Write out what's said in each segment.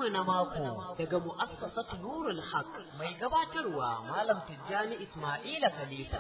mu na mako daga mu'assasatu Nurul Haq mai gabatarwa Malam Tijjani Ismaila Khalifa.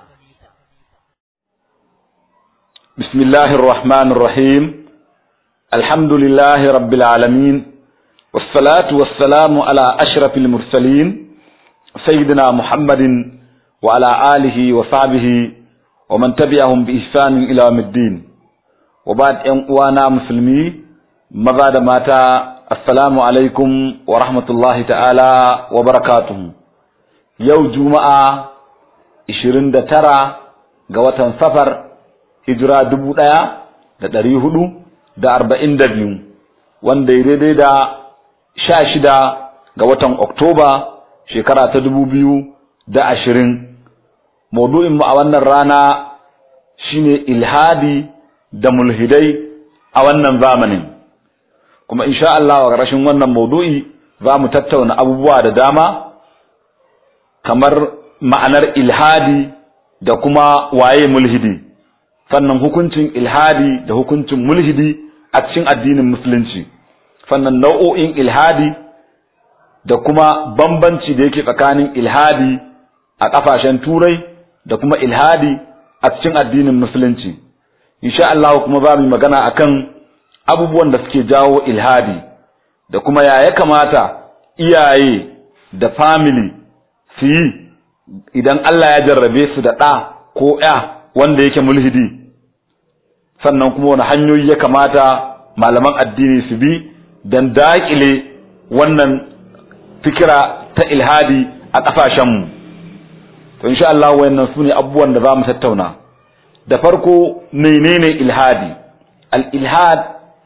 بسم الله الرحمن الرحيم الحمد لله رب العالمين والصلاة والسلام على أشرف المرسلين سيدنا محمد وعلى آله وصحبه ومن تبعهم بإحسان إلى يوم الدين وبعد أن وانا مسلمي ماذا ماتا السلام عليكم ورحمة الله تعالى وبركاته يوم جمعة 29 ga watan safar hijira dubu ɗaya da ɗari hudu da arba'in da biyu wanda ya daidai da sha shida ga watan oktoba shekara ta dubu biyu da ashirin maudu'inmu a wannan rana shine ilhadi da mulhidai a wannan zamanin kuma insha Allah a ƙarshen wannan maudu'i za mu tattauna abubuwa da dama kamar ma'anar ilhadi da kuma waye mulhidi sannan hukuncin ilhadi da hukuncin mulhidi a cikin addinin musulunci sannan nau'o'in ilhadi da kuma bambanci da yake tsakanin ilhadi a ƙafashen turai da kuma ilhadi a cikin addinin musulunci insha Allah kuma za mu magana akan abubuwan da suke jawo ilhadi da kuma ya ya kamata iyaye da family su yi idan Allah ya jarrabe su da ɗa ko ya wanda yake mulhidi sannan kuma wani hanyoyi ya kamata malaman addini su bi don daƙile wannan fikira ta ilhadi a ƙasashenmu to insha Allah wayannan su ne abubuwan da za mu tattauna da farko menene ilhadi al-ilhad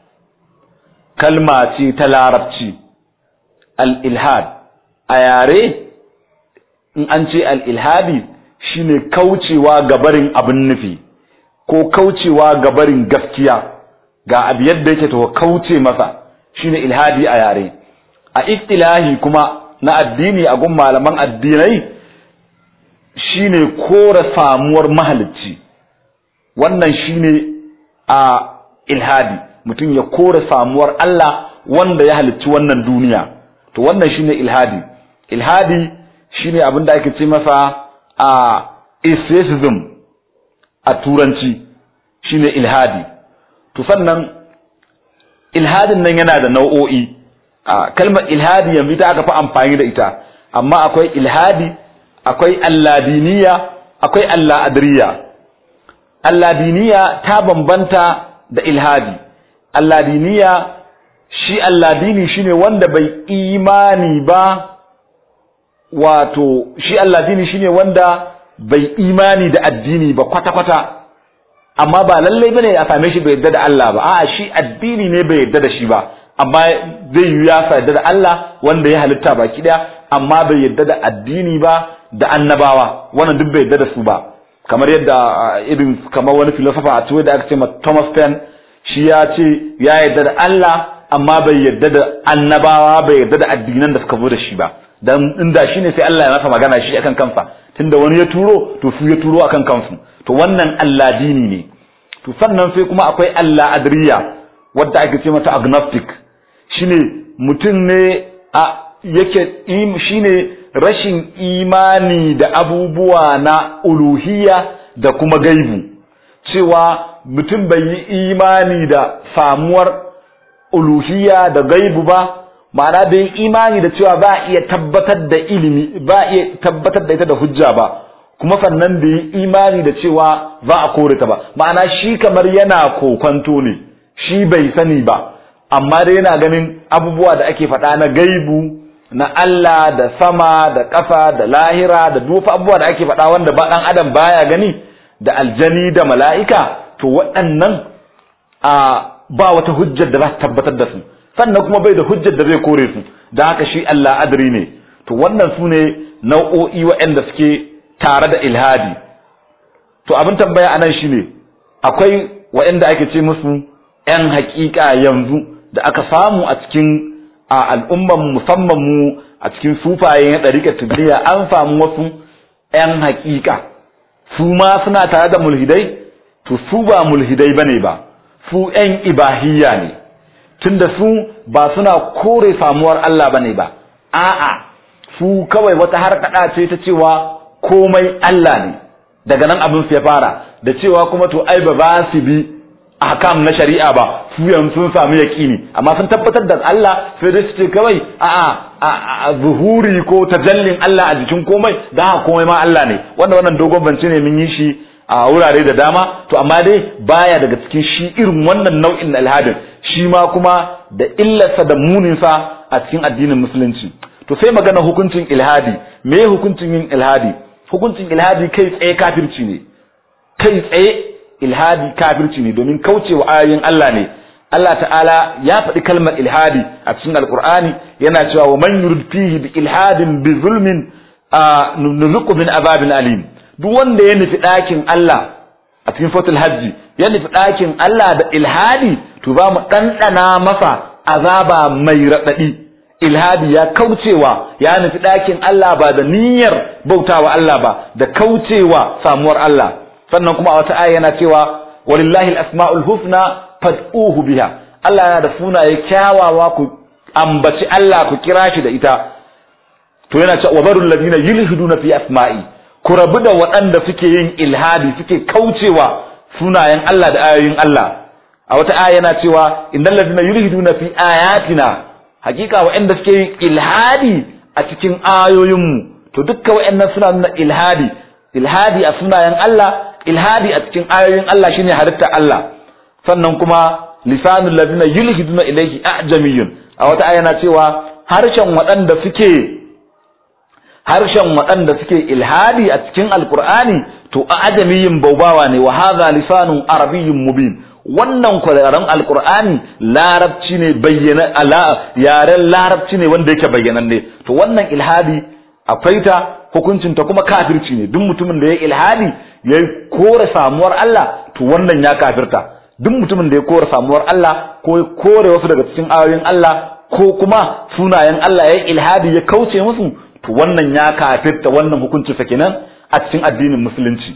kalma ce ta larabci al-ilhad a yare in an ce al-ilhadi shine kaucewa gabarin abin nufi ko kaucewa gabarin gaskiya ga abu yadda yake to kauce masa shine ilhadi a yare a istilahi kuma na addini a gun malaman addinai shine kora samuwar mahalicci wannan shine a ilhadi mutum ya kora samuwar Allah wanda ya halicci wannan duniya to wannan shine ilhadi ilhadi shine abin da ake ce masa a atheism a turanci shine ilhadi to sannan ilhadin nan yana da nau'o'i a kalmar ilhadi yanzu ita aka fi amfani da ita amma akwai ilhadi akwai alladiniya akwai alladiriya alladiniya ta bambanta da ilhadi alladiniya shi alladini shine wanda bai imani ba wato shi alladini shine wanda bai imani da addini ba kwata-kwata amma ba lallai bane a same shi bai yarda da Allah ba a'a shi addini ne bai yarda da shi ba amma zai yi ya yarda da Allah wanda ya halitta baki daya amma bai yarda da addini ba da annabawa wannan duk bai yarda da su ba kamar yadda irin kamar wani filosofa a tuwai da aka ce ma Thomas Paine shi ya ce ya yarda da Allah amma bai yarda da annabawa bai yarda da addinan da suka zo da shi ba dan inda shine sai Allah ya masa magana shi akan kansa tunda wani ya turo to su ya turo akan kansu to wannan Allah dini ne to sannan sai kuma akwai Allah adriya wadda ake ce mata agnostic shine mutum ne a yake shine rashin imani da abubuwa na uluhiyya da kuma gaibu cewa mutum bai yi imani da samuwar uluhiyya da gaibu ba ma'ana bai imani da cewa ba iya tabbatar da ilimi ba iya tabbatar da ita da hujja ba kuma sannan bai yi imani da cewa za a kore ta ba ma'ana shi kamar yana kokonto ne shi bai sani ba amma dai yana ganin abubuwa da ake faɗa na gaibu na Allah da sama da ƙasa da lahira da dufa abubuwa da ake faɗa wanda ba ɗan adam baya gani da aljani da mala'ika to waɗannan a ba wata hujjar da za ta tabbatar da su sannan kuma bai da hujjar da zai kore su da haka shi Allah adri ne to wannan su ne nau'o'i waɗanda suke tare da ilhadi to abin tambaya anan shine akwai waɗanda ake ce musu ‘yan haƙiƙa yanzu da aka samu a cikin al'umman musamman mu a cikin sufaye na ɗariƙar tijjaniya an samu wasu ‘yan haƙiƙa su ma suna tare da mulhidai to su ba mulhidai bane ba su ‘yan ibahiyya ne tunda su ba suna kore samuwar Allah bane ba a'a su kawai wata harkada ce ta cewa komai Allah ne daga nan abin su ya fara da cewa kuma to ai ba ba su bi ahkam na shari'a ba su yanzu sun samu yaqini amma sun tabbatar da Allah sai dai su ce kawai a'a zuhuri ko tajallin Allah a jikin komai da haka komai ma Allah ne wanda wannan dogon bance ne mun yi shi a wurare da dama to amma dai baya daga cikin shi irin wannan nau'in alhadin shi ma kuma da illarsa da muninsa a cikin addinin musulunci to sai magana hukuncin ilhadi me hukuncin yin ilhadi hukuncin ilhadi kai tsaye kafirci ne kai tsaye ilhadi kafirci ne domin kaucewa ayoyin Allah ne Allah ta'ala ya faɗi kalmar ilhadi a cikin alkur'ani yana cewa wa man yurid fihi bi ilhadin bi zulmin nuzuqu min azabin alim duk wanda ya nufi ɗakin Allah a cikin fatul hajji ya nufi ɗakin Allah da ilhadi to ba mu ɗanɗana masa azaba mai raɗaɗi ilhadi ya kaucewa ya nufi ɗakin Allah ba da niyyar bautawa Allah ba da kaucewa samuwar Allah sannan kuma a wata aya yana cewa walillahi al-asma'ul husna fad'uhu biha Allah yana da sunaye kyawawa ku ambaci Allah ku kira shi da ita to yana cewa wabarul ladina yulhiduna fi asma'i ku rabu da waɗanda suke yin ilhadi suke kaucewa sunayen Allah da ayoyin Allah a wata aya yana cewa innal ladina yulhiduna fi ayatina hakika waɗanda suke yin ilhadi a cikin ayoyinmu to dukkan waɗannan suna nuna ilhadi ilhadi a sunayen Allah ilhadi a cikin ayoyin Allah shine halitta Allah sannan kuma lisanul ladina yulhiduna ilayhi ajamiyun a wata aya yana cewa harshen waɗanda suke harshen waɗanda suke ilhadi a cikin alkur'ani to a ajamiyin baubawa ne wa hadha lisanun arabiyyun mubin wannan kwararren alkur'ani larabci ne bayyana ala yaren larabci ne wanda yake bayyananne to wannan ilhadi akwai ta hukuncin ta kuma kafirci ne duk mutumin da ya ilhadi ya kore samuwar Allah to wannan ya kafirta duk mutumin da ya kore samuwar Allah ko ya kore wasu daga cikin ayoyin Allah ko kuma sunayen Allah ya ilhadi ya kauce musu to wannan ya kafirta wannan hukunci sa kenan a cikin addinin musulunci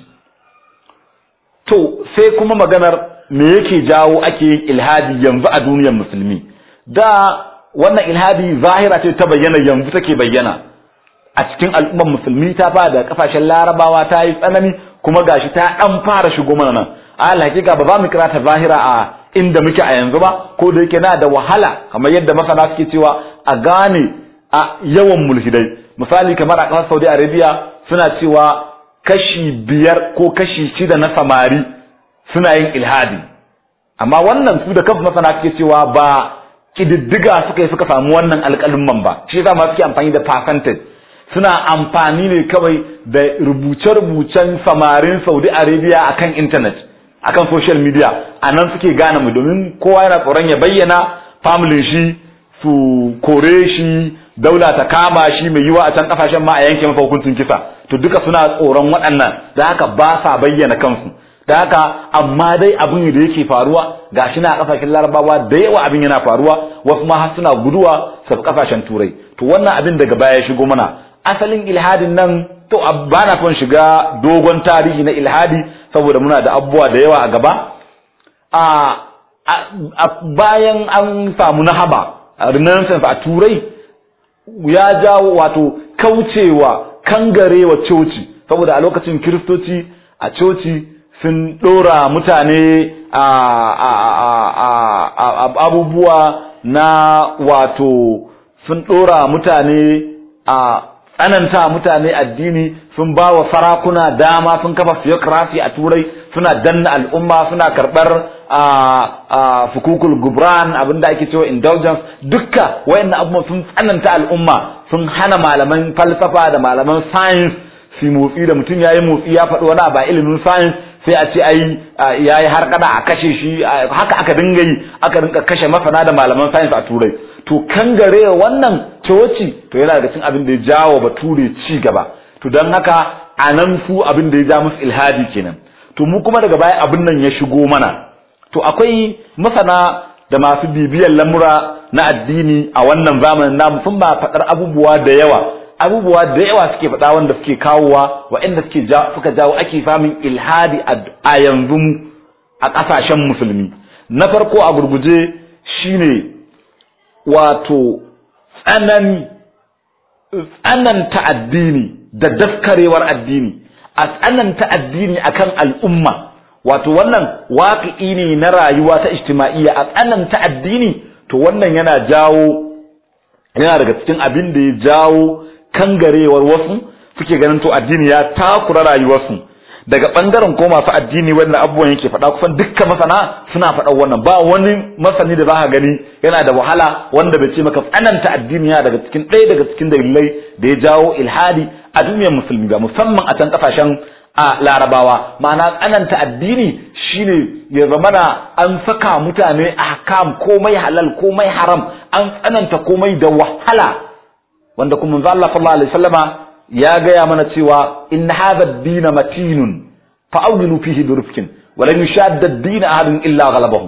to sai kuma maganar me yake jawo ake yin ilhadi yanzu a duniyar musulmi da wannan ilhadi zahira ce ta bayyana yanzu take bayyana a cikin al'ummar musulmi ta ba da kasashen larabawa ta yi tsanani kuma gashi ta dan fara shigo mana nan a hakika ba za mu kira ta zahira a inda muke a yanzu ba ko da yake na da wahala kamar yadda masana suke cewa a gane a yawan mulhidai misali kamar a ƙasar Saudi Arabia suna cewa kashi biyar ko kashi shida na samari suna yin ilhadi amma wannan su da kansu masana suke cewa ba kididdiga suka yi suka samu wannan alƙalin ba shi yasa ma suke amfani da percentage suna amfani ne kawai da rubuce-rubucen samarin Saudi Arabia akan internet akan social media a nan suke gane mu domin kowa yana tsoron ya bayyana family shi su kore shi daula ta kama shi mai yiwa a can kasashen ma a yanke masa hukuncin kisa to duka suna tsoron waɗannan da haka ba sa bayyana kansu da haka amma dai abin da yake faruwa gashi na kasashen larabawa da yawa abin yana faruwa wasu ma har suna guduwa su kasashen turai to wannan abin daga baya ya shigo mana asalin ilhadin nan to ba na son shiga dogon tarihi na ilhadi saboda muna da abubuwa da yawa a gaba a bayan an samu nahaba renaissance a turai ya jawo wato kaucewa kangarewa coci saboda a lokacin kiristoci a coci sun ɗora mutane a abubuwa na wato sun ɗora mutane a tsananta mutane addini sun ba wa sarakuna dama sun kafa theocracy a turai suna danna al'umma suna karɓar a fukukul gubran abinda ake cewa indulgence dukka wayannan abubuwan sun tsananta al'umma sun hana malaman falsafa da malaman science su motsi da mutum yayi motsi ya faɗi wani ba ilimin science sai a ce ai yayi har kada a kashe shi haka aka dinga yi aka dinga kashe masana da malaman science a turai to kangare wannan coci to yana daga cikin abin da ya jawo bature ci gaba to don haka a nan su abin da ya ja musu ilhadi kenan to mu kuma daga baya abin nan ya shigo mana to akwai masana da masu bibiyar lamura na addini a wannan zamanin namu sun ba faɗar abubuwa da yawa abubuwa da yawa suke faɗa wanda suke kawowa waɗanda suke suka jawo ake samun ilhadi a yanzu a ƙasashen musulmi na farko a gurguje shine wato tsanani tsananta addini da daskarewar addini a tsananta addini akan al'umma wato wannan waƙi ne na rayuwa ta ijtima'iyya a tsananta addini to wannan yana jawo yana daga cikin abin da ya jawo kangarewar wasu suke ganin to addini ya takura rayuwarsu daga bangaren ko masu addini wannan abubuwan yake faɗa kusan dukkan masana suna faɗa wannan ba wani masani da za ka gani yana da wahala wanda bai ce maka tsananta addini yana daga cikin ɗaya daga cikin dalilai da ya jawo ilhadi a duniyar musulmi ba musamman a can kasashen a larabawa ma'ana tsananta addini shine ya zamana an saka mutane a hakam komai halal komai haram an tsananta komai da wahala wanda kuma manzo Allah sallallahu alaihi wasallama ya gaya mana cewa in hadha ad-din matinun fa awlilu fihi bi rifqin wa lan yushadda ad-din ahadun illa ghalabahu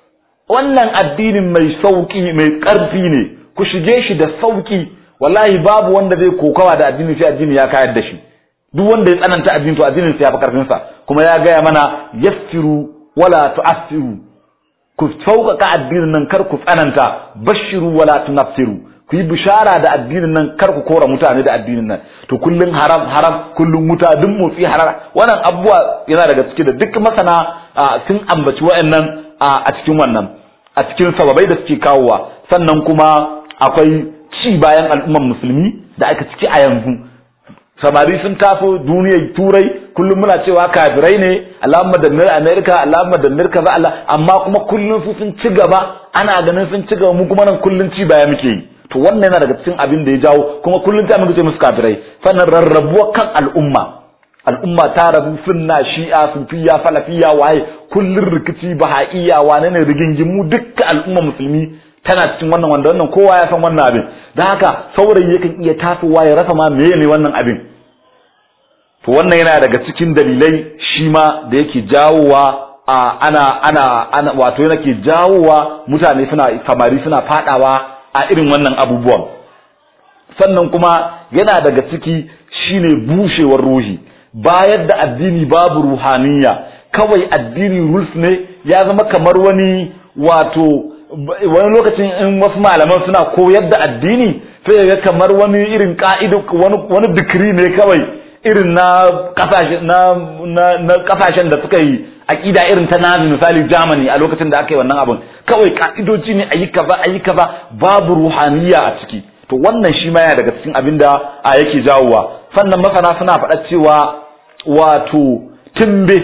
wannan addinin mai sauki mai karfi ne ku shige shi da sauki wallahi babu wanda zai kokawa da addini sai addini ya kayar da shi duk wanda ya tsananta addini to addinin sa ya fi karfin sa kuma ya gaya mana yassiru wala tu'assiru ku sauƙaƙa addinin nan kar ku tsananta bashiru wala tunaffiru ku yi bishara da addinin nan kar ku kora mutane da addinin nan to kullun haram haram kullun wuta duk motsi haram wannan abubuwa yana daga ciki da duk masana sun ambaci wa'annan a cikin wannan a cikin sababai da suke kawowa sannan kuma akwai ci bayan al'umman musulmi da aka ciki a yanzu samari sun tafi duniyar turai kullum muna cewa kafirai ne alamma da mir america alamma da mir kaza Allah amma kuma kullum su sun ci gaba ana ganin sun ci gaba mu kuma nan kullum ci baya muke yi to wannan yana daga cikin abin da ya jawo kuma kullum ta muke ce musu kafirai sannan rarrabuwa kan al'umma al'umma ta rabu sunna shi'a sufiya falafiya waye kullum rikici bahaiya wane ne rigingimu dukkan al'umma musulmi tana cikin wannan wanda wannan kowa ya san wannan abin da haka saurayi yakan iya tasowa ya rasa ma meye ne wannan abin to wannan yana daga cikin dalilai shi ma da yake jawowa a ana ana ana wato yana ke jawowa mutane suna samari suna fadawa a irin wannan abubuwan sannan kuma yana daga ciki shine bushewar ruhi bayar da addini babu ruhaniya kawai addini rules ne ya zama kamar wani wato wani lokacin in wasu malaman suna koyar da addini sai ga kamar wani irin ka'idu wani wani dikiri ne kawai irin na kasashen na na kasashen da suka yi aqida irin ta nazi misali Germany a lokacin da aka yi wannan abun kawai ka'idoji ne ayi kaza ayi kaza babu ruhaniya a ciki to wannan shi ma yana daga cikin abin da a yake jawowa sannan masana suna faɗa cewa wato timbe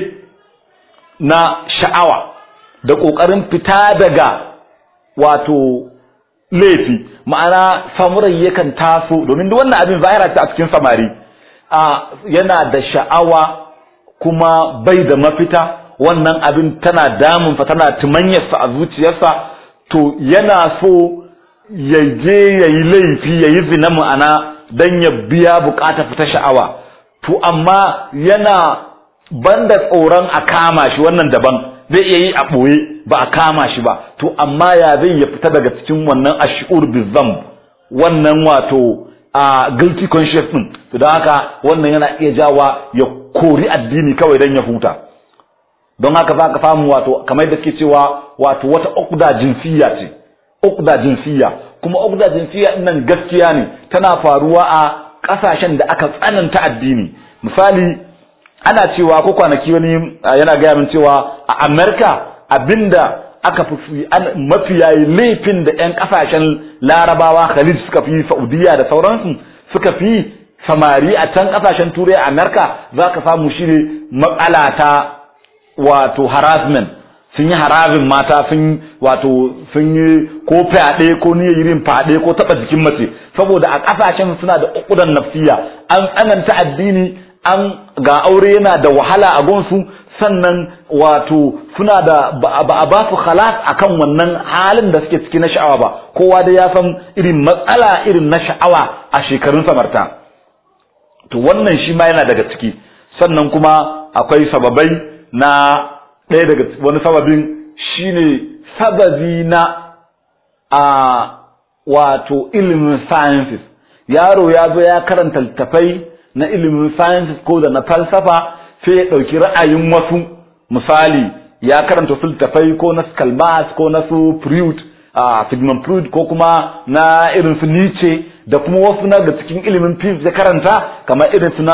na sha'awa da ƙoƙarin fita daga wato laifi ma'ana samurai yakan taso domin duk wannan abin zahira ta a cikin samari a yana da sha'awa kuma bai da mafita wannan abin tana damunsa tana tumanyarsa a zuciyarsa to yana so ya je ya yi laifi ya yi zina ma'ana don ya biya bukata fita sha'awa to amma yana banda tsoron a kama shi wannan daban zai iya yi a ɓoye ba a kama shi ba to amma ya zai ya fita daga cikin wannan ashur bizam wannan wato a guilty conscious din to don haka wannan yana iya jawa ya kori addini kawai don ya huta don haka za ka samu wato kamar da ke cewa wato wata ukda jinsiya ce ukda jinsiya kuma ukda jinsiya nan gaskiya ne tana faruwa a ƙasashen da aka tsananta addini misali ana cewa ko kwanaki wani yana gaya min cewa a Amerika abinda aka fi mafiya laifin da 'yan kasashen larabawa khalid suka fi saudiya da sauransu suka fi samari a can kasashen turai a Amerika za ka samu shi ne matsala ta wato harassment sun yi harabin mata sun wato sun yi ko fyaɗe ko niyyar yin fyaɗe ko taɓa jikin mace saboda a ƙasashen suna da ukudan nafsiya an tsananta addini an ga aure yana da wahala a gonsu sannan wato suna da ba a ba su khalas akan wannan halin da suke ciki na sha'awa ba kowa da ya san irin matsala irin na sha'awa a shekarun samarta to wannan shi ma yana daga ciki sannan kuma akwai sababai na ɗaya daga wani sababin shine sababi na a wato ilimin sciences yaro ya zo ya karanta littafai na ilimin sciences ko da na falsafa sai ya ɗauki ra'ayin wasu misali ya karanta su littafai ko na skalmas ko na su Freud Sigmund Freud ko kuma na irin su Nietzsche da kuma wasu na da cikin ilimin physics ya karanta kamar irin su na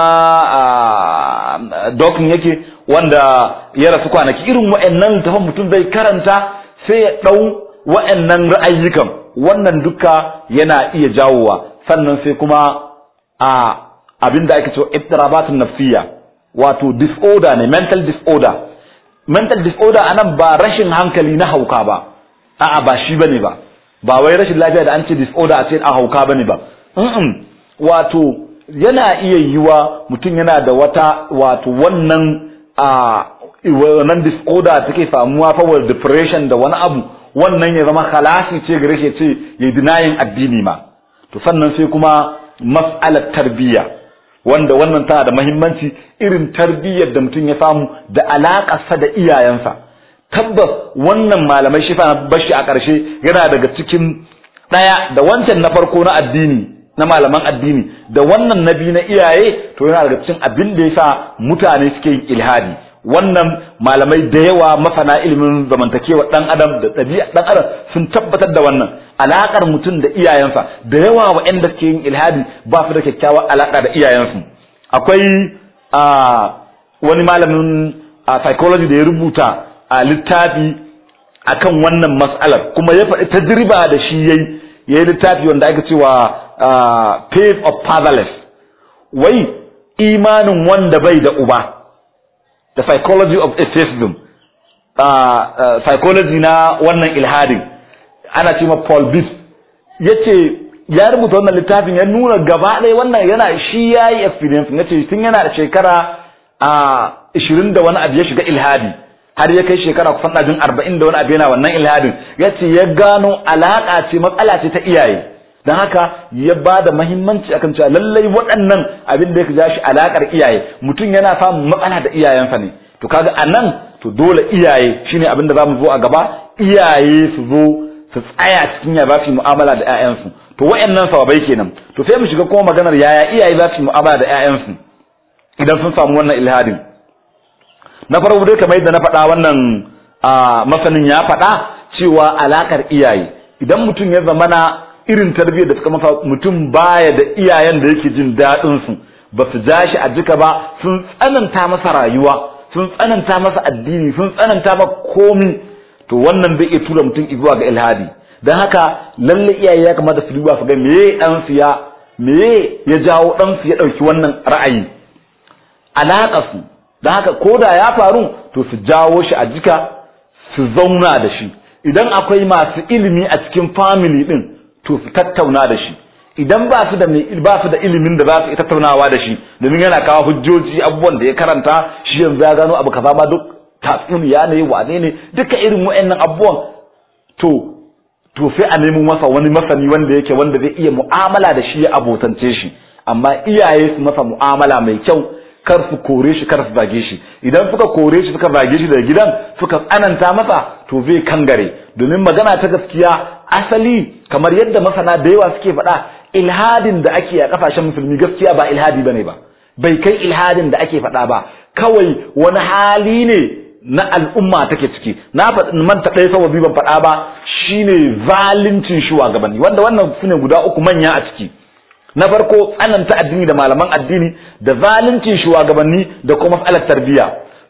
Dawkins yake wanda ya rasu kwanaki irin wa'annan littafin mutum zai karanta sai ya ɗau wa'annan ra'ayyukan wannan duka yana iya jawowa sannan sai kuma a abin da ake cewa ittirabatun nafsiyya wato disorder ne mental disorder mental disorder anan ba rashin hankali na hauka ba a'a ba shi bane ba ba wai rashin lafiya da an ce disorder a ce a hauka bane ba mm wato yana iya yiwa mutum yana da wata wato wannan a wannan disorder take samuwa fa depression da wani abu wannan ya zama khalasi ce gare shi ce ya denying addini ma to sannan sai kuma mas'alar tarbiyya wanda wannan tana da mahimmanci irin tarbiyyar da mutum ya samu da alaƙarsa da iyayensa tabbas wannan malamai shi fa bashi a ƙarshe yana daga cikin ɗaya da wancan na farko na addini na malaman addini da wannan na biyu na iyaye to yana daga cikin abin da yasa mutane suke yin ilhadi wannan malamai da yawa masana ilimin zamantakewa dan adam da ɗabi'a dan adam sun tabbatar da wannan alakar mutum da iyayensa da yawa waɗanda suke yin ilhadi ba su da kyakkyawar alaka da iyayensu akwai wani malamin psychology da ya rubuta a littafi akan wannan mas'alar kuma ya faɗi tajriba da shi yayi yayi littafi wanda ake cewa faith of fatherless wai imanin wanda bai da uba the psychology of atheism psychology na wannan ilhadin ana ce ma Paul Biff yace ya rubuta wannan littafin ya nuna gaba ɗaya wannan yana shi yayi experience yace tun yana da shekara a 20 da wani abu ya shiga ilhadi har ya kai shekara kusan ɗajin 40 da wani abu yana wannan ilhadin yace ya gano alaka ce matsala ce ta iyaye don haka ya ba da mahimmanci akan cewa lallai waɗannan abin da ya ja shi alakar iyaye mutum yana samun matsala da iyayensa ne to kaga a nan to dole iyaye shine abin da za mu zo a gaba iyaye su zo su tsaya cikin ya za su yi mu'amala da 'ya'yansu to wa'annan sababai kenan to sai mu shiga kuma maganar yaya iyaye za su yi mu'amala da 'ya'yansu idan sun samu wannan ilhadin na farko dai kamar yadda na faɗa wannan masanin ya faɗa cewa alakar iyaye idan mutum ya zamana irin tarbiyyar da suka masa mutum baya da iyayen da yake jin daɗin su ba su ja shi a jika ba sun tsananta masa rayuwa sun tsananta masa addini sun tsananta masa komi to wannan zai iya tura mutum zuwa ga ilhadi don haka lalle iyaye ya kamata su duba su ga meye dan su ya meye ya jawo dan su ya dauki wannan ra'ayi alaka su don haka ko da ya faru to su jawo shi a jika su zauna da shi idan akwai masu ilimi a cikin family din to su tattauna da shi idan ba su da ba su da ilimin da za su tattaunawa da shi domin yana kawo hujjoji abubuwan da ya karanta shi yanzu ya gano abu kaza ma duk tatsuniya ne wane ne duka irin wa'annan abubuwan to to sai a nemo masa wani masani wanda yake wanda zai iya mu'amala da shi ya abotance shi amma iyaye su masa mu'amala mai kyau kar su kore shi kar su zage shi idan suka kore shi suka zage shi daga gidan suka tsananta masa to zai kangare domin magana ta gaskiya asali kamar yadda masana da yawa suke faɗa ilhadin da ake a kasashen musulmi gaskiya ba ilhadi bane ba bai kai ilhadin da ake faɗa ba kawai wani hali ne na al'umma take ciki na manta ɗaya sababi ban faɗa ba shine zaluncin shugabanni wanda wannan sune guda uku manya a ciki na farko tsananta addini da malaman addini da zaluncin shugabanni da kuma matsalar tarbiyya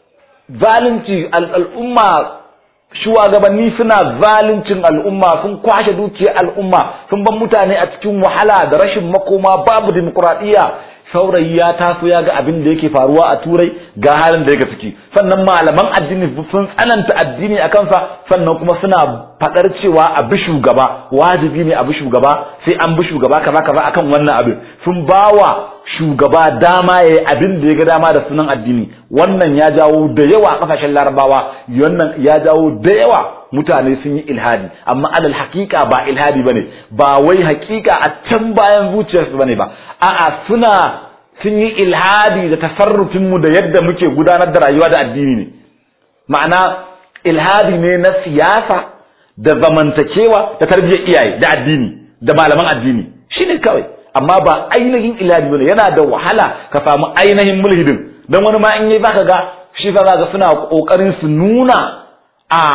zalunci al'umma shugabanni suna zaluncin al'umma sun kwashe dukiyar al'umma sun ban mutane a cikin wahala da rashin makoma babu dimokuraɗiyya saurayi ya taso ya ga abin da yake faruwa a turai ga halin da yake ciki sannan malaman addini sun tsananta addini a kansa sannan kuma suna faɗar cewa a bi shugaba wajibi ne a bi shugaba sai an bi shugaba kaza kaza akan wannan abin sun bawa shugaba dama ya yi abin da ya ga dama da sunan addini wannan ya jawo da yawa a kasashen larabawa wannan ya jawo da yawa mutane sun yi ilhadi amma alal hakika ba ilhadi bane ba wai hakika a can bayan zuciyarsu bane ba a'a suna sun yi ilhadi da tasarrufin mu da yadda muke gudanar da rayuwa da addini ne ma'ana ilhadi ne na siyasa da zamantakewa da tarbiyyar iyaye da addini da malaman addini shine kawai amma ba ainihin ilhadi bane yana da wahala ka samu ainihin mulhidin dan wani ma in yi zaka ga shi fa zaka suna kokarin su nuna a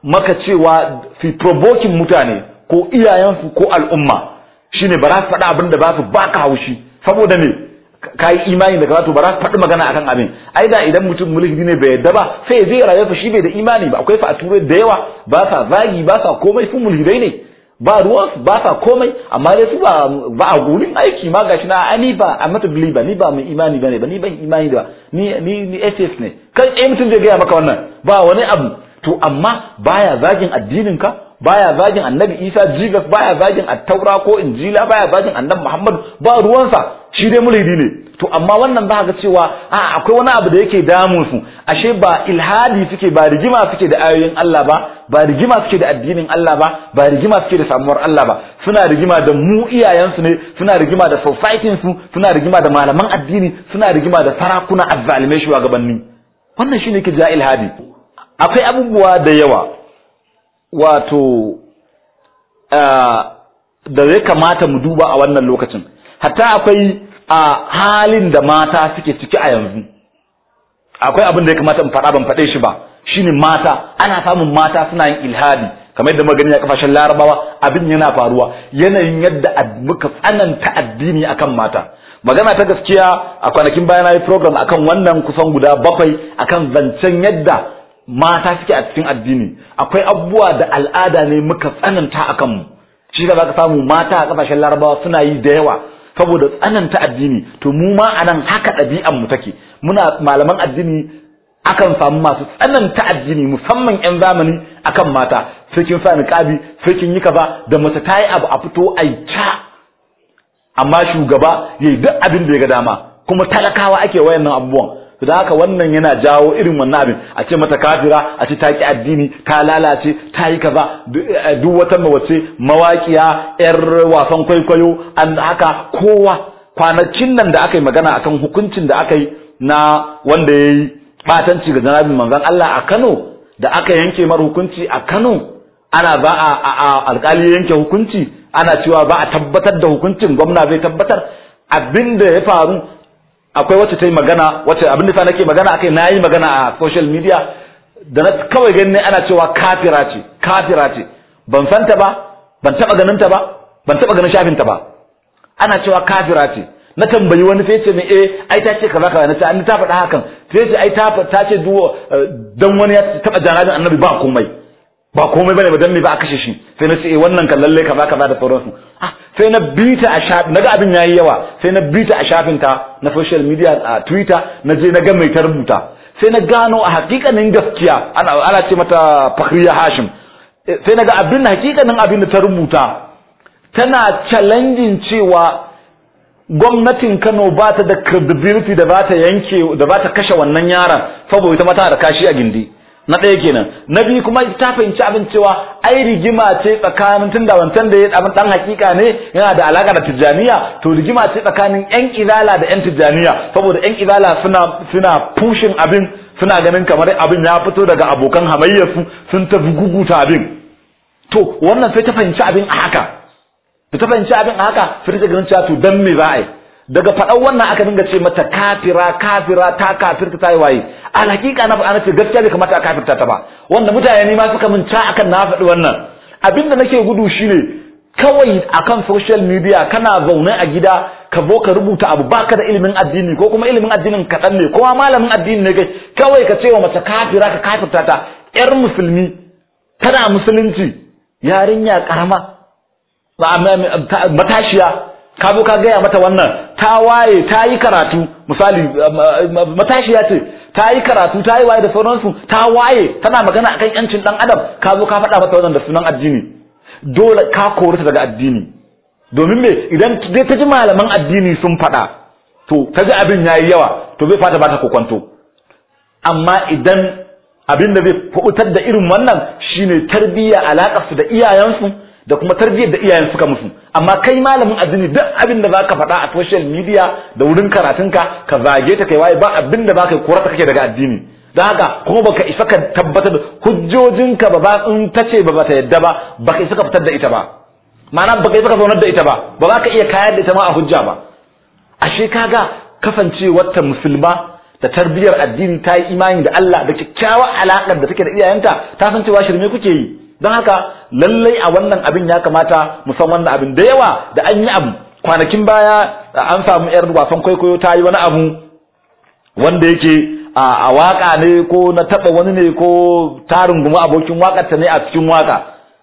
maka cewa fi provoking mutane ko iyayensu ko al'umma shine ba za su faɗa abin da ba su baka haushi saboda me ka yi imani da karatu ba za su faɗi magana akan abin ai da idan mutum mulki ne bai yadda ba sai ya je rayuwa shi bai da imani ba akwai fa a turai da yawa ba sa zagi ba sa komai su mulhidai ne ba ruwan ba sa komai amma dai su ba ba a gurin aiki ma gashi na ani ba a mata believer ni ba mai imani bane ba ni ban imani da ni ni ni atheist ne kai eh mutum zai gaya maka wannan ba wani abu to amma baya zagin addinin ka baya zagin annabi isa jesus baya zagin attaura ko injila baya zagin annabi muhammad ba ruwansa shi dai mulhidi ne to amma wannan za ga cewa a akwai wani abu da yake damun su ashe ba ilhadi suke ba rigima suke da ayoyin Allah ba ba rigima suke da addinin Allah ba ba rigima suke da samuwar Allah ba suna rigima da mu iyayensu ne suna rigima da society su suna rigima da malaman addini suna rigima da sarakuna azzalimai shugabanni wannan shine yake ja ilhadi akwai abubuwa da yawa wato da ya kamata mu duba a wannan lokacin hatta akwai a halin da mata suke ciki a yanzu akwai abin da ya kamata in faɗa ban faɗe shi ba shine mata ana samun mata suna yin ilhadi kamar yadda magani a kafashin larabawa abin yana faruwa yanayin yadda muka tsananta addini akan mata magana ta gaskiya a kwanakin bayan yi program akan wannan kusan guda bakwai akan zancen yadda mata suke a cikin addini akwai abubuwa da al'ada ne muka tsananta akan mu shi da zaka samu mata a kafashin larabawa suna yi da yawa saboda tsananta addini to mu ma anan haka ɗabi'an mu take muna malaman addini akan samu masu tsananta addini musamman yan zamani akan mata sai kin sa niqabi sai kin yi kaza da mace ta yi abu a fito ai ta amma shugaba yayi duk abin da ya ga dama kuma talakawa ake wayannan abubuwan to da haka wannan yana jawo irin wannan abin a ce mata kafira a ce ta ki addini ta lalace ta yi kaza duk wata mawace mawaƙiya yar wasan kwaikwayo an haka kowa kwanakin nan da aka yi magana akan hukuncin da aka yi na wanda ya yi batanci ga janabin manzon Allah a Kano da aka yanke mar hukunci a Kano ana ba a alkali yanke hukunci ana cewa ba a tabbatar da hukuncin gwamna zai tabbatar abin da ya faru akwai wacce ta yi magana wacce abin da sa nake magana akai na yi magana a social media da na kawai gani ana cewa kafira ce kafira ce ban san ta ba ban taba ganin ta ba ban taba ganin shafin ta ba ana cewa kafira ce na tambayi wani sai ce mai eh ai ta ce kaza kaza na ce an ta faɗa hakan sai ce ai ta ta ce duwo dan wani ya taba janabin annabi ba komai ba komai bane ba dan me ba a kashe shi sai na ce eh wannan kan lalle kaza kaza da sauransu ah sai na bita a shafin naga abin yayi yawa sai na bita a shafin ta na social media a Twitter na je na ga mai ta rubuta sai na gano a hakikanin gaskiya ana ana ce mata Fakhriya Hashim sai na ga abin hakikanin abin da ta rubuta tana challenging cewa gwamnatin Kano ba ta da credibility da ba ta yanke da ba ta kashe wannan yaron saboda ita mata da kashi a gindi na ɗaya kenan na biyu kuma ta fahimci abin cewa ai rigima ce tsakanin tunda wancan da ya abin dan hakika ne yana da alaka da tijjaniya to rigima ce tsakanin yan izala da yan tijjaniya saboda yan izala suna suna pushin abin suna ganin kamar abin ya fito daga abokan hamayyarsu sun ta guguta abin to wannan sai ta fahimci abin a haka da ta fahimci abin a haka sai ta ganin cewa to dan me za a yi daga faɗan wannan aka dinga ce mata kafira kafira ta kafirta ta yi waye a hakika na faɗa ce gaskiya bai kamata a kafirta ta ba wanda mutane ne ma suka min ca akan na faɗi wannan abin da nake gudu shine kawai akan social media kana zaune a gida ka zo ka rubuta abu baka da ilimin addini ko kuma ilimin addinin kaɗan ne kuma malamin addini ne kai kawai ka ce wa mace kafira ka kafirta ta yar musulmi tana musulunci yarinya karama matashiya ka zo ka gaya mata wannan ta waye ta yi karatu misali matashiya ce ta yi karatu ta yi waye da sauransu ta waye tana magana akan yancin dan adam ka zo ka faɗa mata wannan da sunan addini dole ka kori ta daga addini domin me idan dai ta ji malaman addini sun faɗa to ta ji abin yayi yawa to bai fata ba ta kokwanto amma idan abin da zai fautar da irin wannan shine tarbiyya alaƙar su da iyayensu da kuma tarbiyyar da iyayen suka musu amma kai malamin addini duk abin da zaka faɗa a social media da wurin karatunka ka zage ta kai waye ba abin da zaka kora ta kake daga addini don haka kuma baka isa ka tabbatar da hujjojinka ba ba in ta ce ba ba ta yadda ba baka isa ka fitar da ita ba ma'ana baka isa ka zaunar da ita ba ba za ka iya kayar da ita ma a hujja ba ashe kaga kasancewar ta musulma da tarbiyar addini ta yi imani da Allah da kyakkyawar alaƙar da take da iyayenta ta san cewa shirme kuke yi don haka lallai a wannan abin ya kamata mu san wannan abin da yawa da an yi abu kwanakin baya an samu yar wasan kwaikwayo ta yi wani abu wanda yake a waka ne ko na taba wani ne ko tarin guma abokin wakarta ne a cikin waka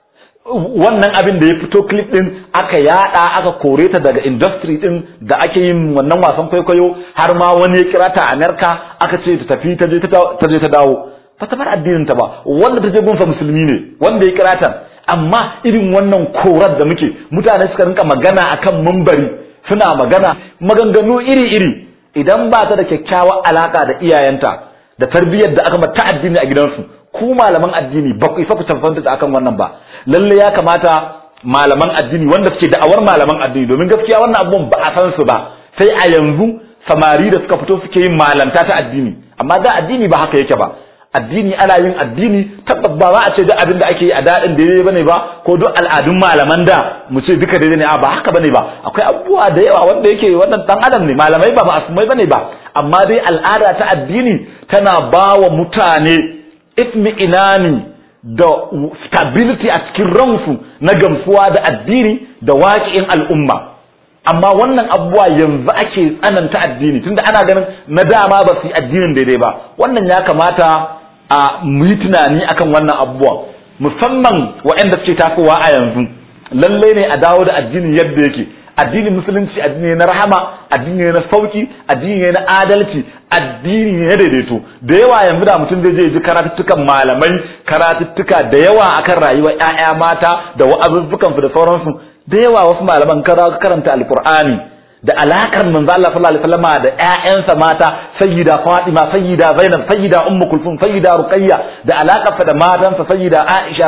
wannan abin da ya fito clip din aka yada aka kore ta daga industry din da ake yin wannan wasan kwaikwayo har ma wani ya kira ta America aka ce ta tafi ta je ta je ta dawo ba ta bar addinin ta ba wanda ta je gunsa musulmi ne wanda ya kira ta amma irin wannan korar da muke mutane suka rinka magana akan mumbari suna magana maganganu iri-iri idan ba ta da kyakkyawar alaka da iyayenta da tarbiyyar da aka mata addini a gidansu ku malaman addini ba ku isa ku tafanta akan wannan ba lalle ya kamata malaman addini wanda suke da'awar malaman addini domin gaskiya wannan abubuwan ba a san su ba sai a yanzu samari da suka fito suke yin malanta ta addini amma da addini ba haka yake ba addini ana yin addini tabbas ba za a ce duk abin da ake yi a daɗin daidai bane ba ko duk al'adun malaman da mu ce duka daidai ne a ba haka bane ba akwai abubuwa da yawa wanda yake wannan dan adam ne malamai ba ma'asumai bane ba amma dai al'ada ta addini tana ba wa mutane itmi'inani da stability a cikin ransu na gamsuwa da addini da waƙi'in al'umma amma wannan abubuwa yanzu ake tsananta addini tunda ana ganin na dama ba su yi addinin daidai ba wannan ya kamata a mu yi tunani akan wannan abubuwan musamman waɗanda suke tasowa a yanzu lallai ne a dawo da addini yadda yake addinin musulunci addini ne na rahama addini ne na sauki addini ne na adalci addini ne na daidaito da yawa yanzu da mutum zai je ji karatuttukan malamai karatuttuka da yawa akan rayuwar ƴaƴa mata da wa'azuzzukan su da sauransu da yawa wasu malaman karanta alqur'ani da alakar manzo Allah sallallahu alaihi wasallam da ƴaƴansa mata sayyida Fatima sayyida Zainab sayyida Ummu Kulthum sayyida Ruqayya da alakarsa da matansa sayyida Aisha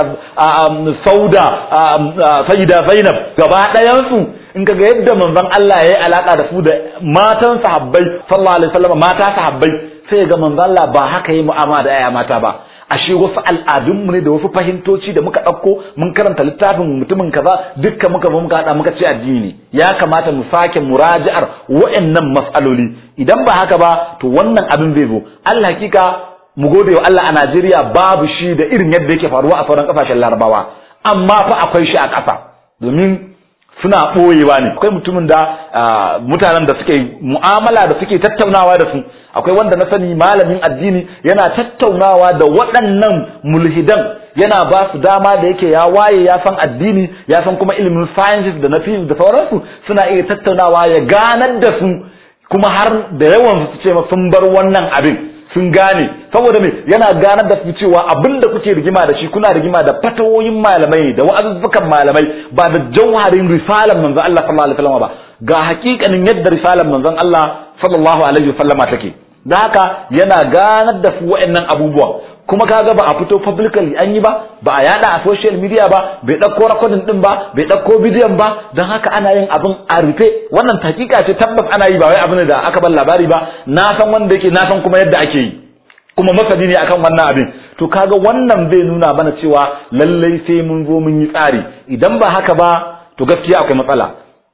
Sauda sayyida Zainab gaba ɗayan su in kaga yadda manzon Allah yayi alaka da su da matan sahabbai sallallahu alaihi wasallam mata sahabbai sai ga manzon Allah ba haka yi mu'amala da ƴaƴa mata ba ashe wasu al'adunmu ne da wasu fahimtoci da muka ɗauko mun karanta littafin mutumin kaza dukkan muka zo muka haɗa muka ce addini ya kamata mu sake muraji'ar wa'annan mas'aloli idan ba haka ba to wannan abin zai zo Allah hakika mu gode wa Allah a Najeriya babu shi da irin yadda yake faruwa a sauran kasashen Larabawa amma fa akwai shi a ƙasa domin suna ɓoyewa ne akwai mutumin da mutanen da suke mu'amala da suke tattaunawa da su akwai wanda na sani malamin addini yana tattaunawa da waɗannan mulhidan yana ba su dama da yake ya waye ya san addini ya san kuma ilimin sciences da na physics da sauransu suna iya tattaunawa ya ganar da su kuma har da yawan su ce sun bar wannan abin sun gane saboda me yana ganar da su cewa abin da kuke rigima da shi kuna rigima da fatawoyin malamai da wa'azuzzukan malamai ba da jauharin risalan manzon Allah sallallahu alaihi wasallam ba ga hakikanin yadda risalan manzon Allah sallallahu alaihi wasallama take da haka yana ganar da su wa'annan abubuwan kuma kaga ba a fito publicly an yi ba ba a yada a social media ba bai dauko recording din ba bai dauko bidiyon ba don haka ana yin abin a rufe wannan hakika ce tabbas ana yi ba wai abin da aka bar labari ba na san wanda yake na san kuma yadda ake yi kuma masani ne akan wannan abin to kaga wannan zai nuna mana cewa lallai sai mun zo mun yi tsari idan ba haka ba to gaskiya akwai matsala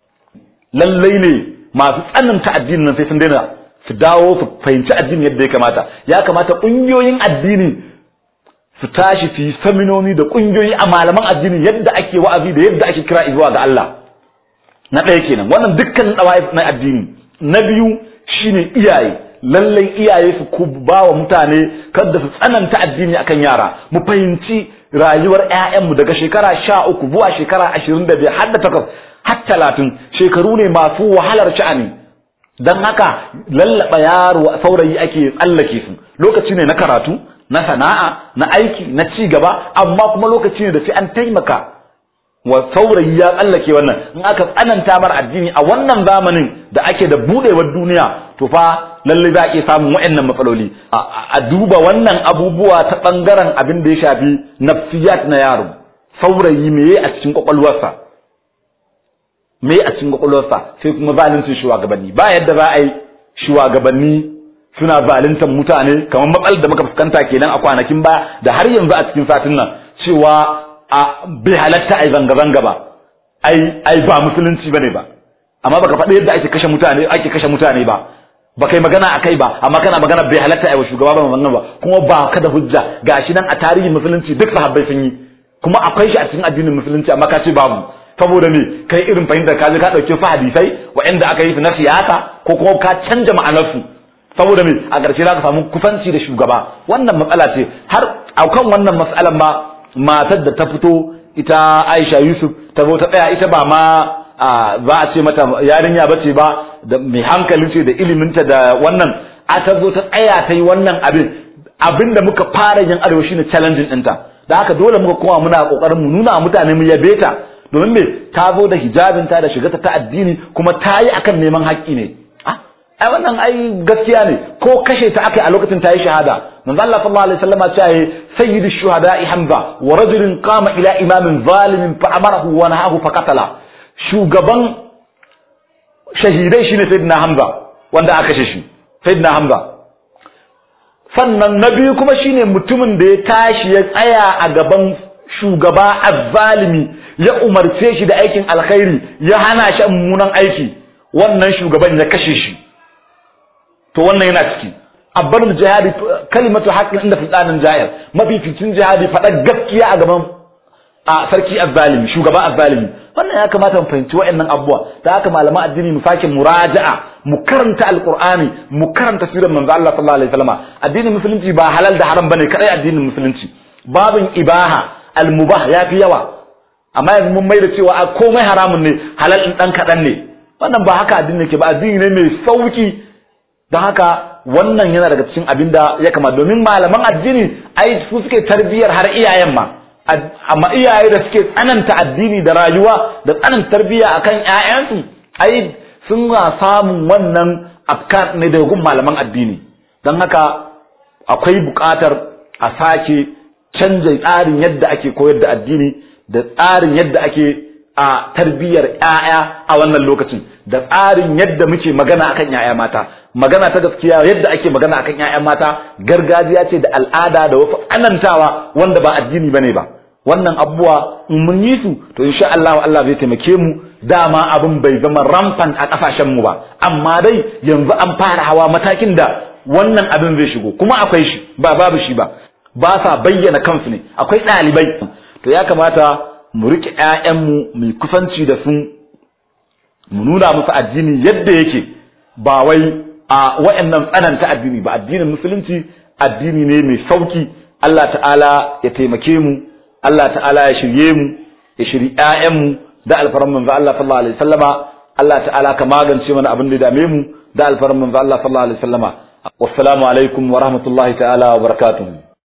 lallai ne masu tsananta addinin nan sai sun daina su dawo su fahimci addini yadda ya kamata ya kamata ƙungiyoyin addini su tashi su yi saminoni da ƙungiyoyi a malaman addini yadda ake wa'azi da yadda ake kira zuwa ga Allah na ɗaya kenan wannan dukkan ɗawa'if na addini na biyu shine iyaye lallai iyaye su ku ba wa mutane kada su tsananta addini akan yara mu fahimci rayuwar 'ya'yanmu daga shekara sha uku zuwa shekara ashirin da biyar har da takwas har talatin shekaru ne masu wahalar sha'ani don haka lallaba yaro saurayi ake tsallake su lokaci ne na karatu na sana'a na aiki na ci gaba amma kuma lokaci ne da sai an taimaka wa saurayi ya tsallake wannan in aka tsananta mar addini a wannan zamanin da ake da budewar duniya to fa lalle za a iya samun waɗannan matsaloli a duba wannan abubuwa ta ɓangaren abin da ya shafi nafsiyat na yaro saurayi meye a cikin kwakwalwarsa me a cikin kwakwalwarsa sai kuma zaluncin shugabanni ba yadda za a yi shugabanni suna zaluntar mutane kamar matsalar da muka fuskanta kenan a kwanakin ba da har yanzu a cikin satin nan cewa a bai halatta a yi zanga-zanga ba ai ai ba musulunci bane ba amma baka faɗi yadda ake kashe mutane ake kashe mutane ba ba kai magana a kai ba amma kana magana bai halatta a shugaba ba wannan ba kuma ba ka da hujja gashi nan a tarihin musulunci duk sahabbai sun yi kuma akwai shi a cikin addinin musulunci amma ka ce babu saboda me kai irin fahimtar ka je ka dauke fa hadisai waɗanda aka yi su na siyasa ko kuma ka canja ma'anarsu saboda me a ƙarshe za ka samu kufanci da shugaba wannan matsala ce har akan wannan matsalan ma matar da ta fito ita Aisha Yusuf ta zo ta tsaya ita ba ma za a ce mata yarinya ba ce ba da mai hankali ce da iliminta da wannan a ta zo ta tsaya ta yi wannan abin abin da muka fara yin arewa shine challenging ɗinta da haka dole muka koma muna kokarin mu nuna mutane mu yabe ta domin me ta zo da hijabinta da shigarta ta addini kuma ta yi akan neman haƙƙi ne ai wannan ai gaskiya ne ko kashe ta aka a lokacin ta yi shahada manzo Allah sallallahu alaihi wasallam ya ce sayyidu shuhada'i hamza wa rajulun qama ila imamin zalimin fa amarahu wa nahahu fa qatala shugaban shahidai shine sayyidina hamza wanda aka kashe shi sayyidina hamza sannan na biyu kuma shine mutumin da ya tashi ya tsaya a gaban shugaba azzalimi ya umarce shi da aikin alkhairi ya hana shi mummunan aiki wannan shugaban ya kashe shi to wannan yana ciki abbar jihadi kalimatu haqqin inda fitanin jahir mafificin jihadi faɗa gaskiya a gaban a sarki azzalimi shugaba azzalimi wannan ya kamata mu fahimci wa'annan abubuwa da haka malaman addini mu sake muraja'a mu karanta alqur'ani mu karanta sirar manzo Allah sallallahu alaihi wasallam addinin musulunci ba halal da haram bane kadai addinin musulunci babin ibaha almubah yafi yawa amma yanzu mun maida cewa a komai haramun ne halal din dan kadan ne wannan ba haka addini ke ba addini ne mai sauki don haka wannan yana daga cikin abin da ya kama domin malaman addini ai su suke tarbiyar har iyayen ma amma iyaye da suke tsananta addini da rayuwa da tsananta tarbiyya akan ƴaƴansu ai sun samun wannan afkar ne daga gun malaman addini don haka akwai buƙatar a sake canja tsarin yadda ake koyar da addini da tsarin yadda ake a tarbiyyar ƴaƴa a wannan lokacin da tsarin yadda muke magana akan ƴaƴa mata magana ta gaskiya yadda ake magana akan ƴaƴan mata gargajiya ce da al'ada da wasu anantawa wanda ba addini bane ba wannan abubuwa in mun yi su to insha Allah Allah zai taimake mu dama abin bai zama rampant a kasashen mu ba amma dai yanzu an fara hawa matakin da wannan abin zai shigo kuma akwai shi ba babu shi ba ba sa bayyana kansu ne akwai ɗalibai to ya kamata mu rike ƴaƴanmu mu kusanci da su mu nuna musu addini yadda yake ba wai a wa'annan tsananta addini ba addinin musulunci addini ne mai sauki Allah ta'ala ya taimake mu Allah ta'ala ya shirye mu ya shiri ƴaƴanmu da alfaran manzo Allah sallallahu alaihi wasallama Allah ta'ala ka magance mana abin da ya dame mu da alfaran manzo Allah sallallahu alaihi wasallama wassalamu alaikum wa rahmatullahi ta'ala wa barakatuh